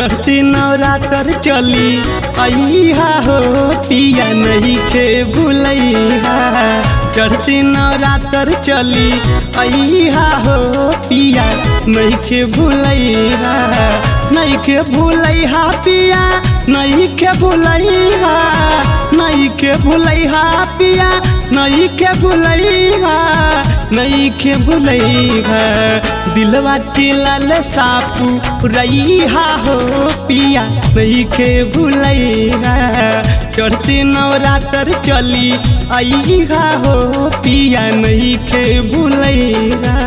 चढ़ती नवरात्र चली अहा हो पिया नहीं खे भूलैहा चढ़ती नवरात्र चली अहा हो पिया नहीं खे भूलैहा नहीं के भूलैहा पिया नहीं के भूलैहा नहीं के भूलैहा पिया नहीं के भूलैहा नहीं के भूलैहा दिलवा के लाल सापू रैहा हो पिया नहीं के भूलैहा चढ़ते नवरात्र चली अहा हो पिया नहीं के भूलैहा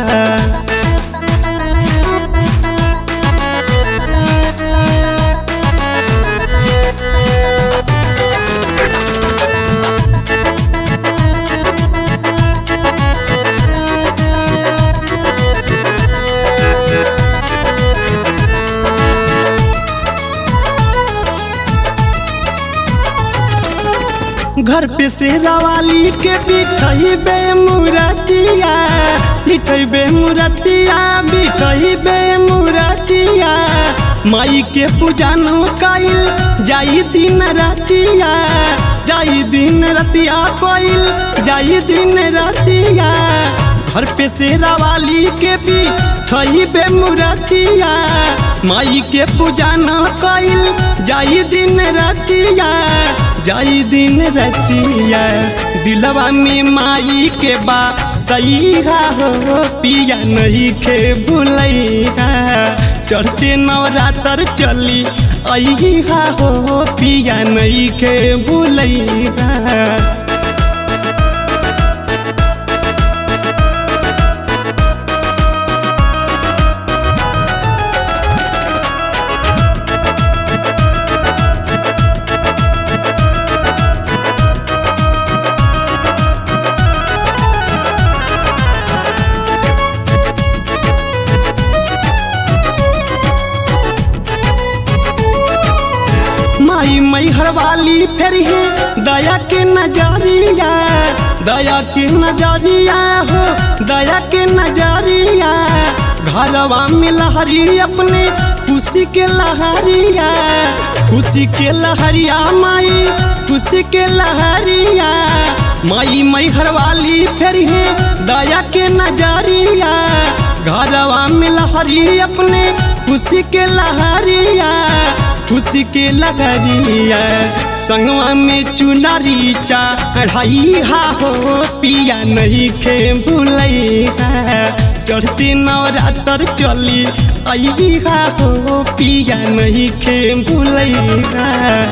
घर पे से रवाली के बिठई बे मुरतिया बिठई बे मुरतिया बिठई बे मुरतिया माई के पूजन कइल जाई दिन रतिया जाई दिन रतिया कइल जाई दिन रतिया घर पे से रवाली के भी थई बे मुरतिया माई के पूजन कइल जाई दिन रतिया जाई दिन रतिया दिलवा में माई के बा सही हो पिया नहीं के भूलैहा चढ़ते नवरात्र चली अहा हो पिया नहीं के भूलैहा माई मई हरवाली फिर है दया के नजरिया दया के नजरिया हो दया के नजरिया घरवा में लहरी अपने खुशी के लहरिया खुशी के लहरिया माई खुशी के लहरिया माई मई हरवाली फिर है दया के नजरिया घरवा में लहरी अपने खुशी के लहरिया खुशी के लगरिया संगवा में चुनरी चढ़ाई हा हो पिया नहीं खे भूलैहा चढ़ते नवरात्र चली अहा हो पिया नहीं खे भूलैहा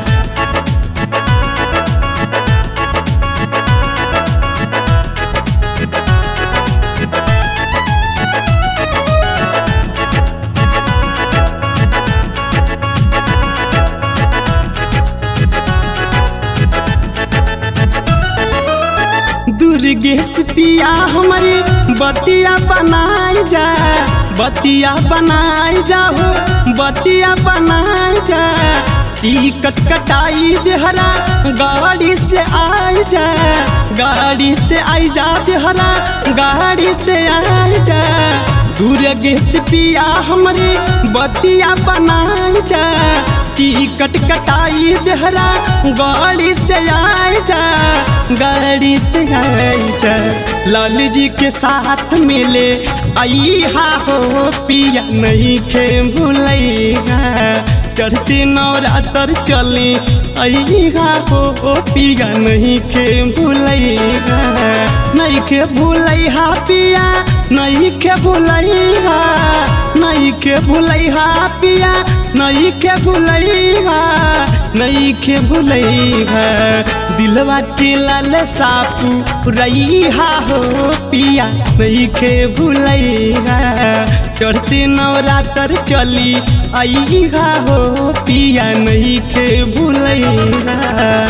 दुर्गेश पिया हमारे बतिया बनाए जा बतिया बनाए जा हो बतिया बनाए जा टिकट कटाई देहरा गाड़ी से आए जा गाड़ी से आई जा देहरा गाड़ी से आए जा दुर्गेश पिया हमारे बतिया बनाए जा टिकट कटाई देहरा गाड़ी से आए जा गाड़ी से आए जा लाल जी के साथ मिले आई हा हो पिया नहीं खे भूलैहा चढ़ते नवरात्र चले अहा हो पिया नहीं खे भूलैहा नहीं के भूलैहा पिया नहीं के भूलैहा नहीं के भूलैहा पिया नहीं के भूलैहा नहीं के भूलैहा दिलवा के लाल सापू रैहा हो पिया नहीं के भूलैहा चढ़ते नवरात्र चली अहा हो पिया नहीं के भूलैहा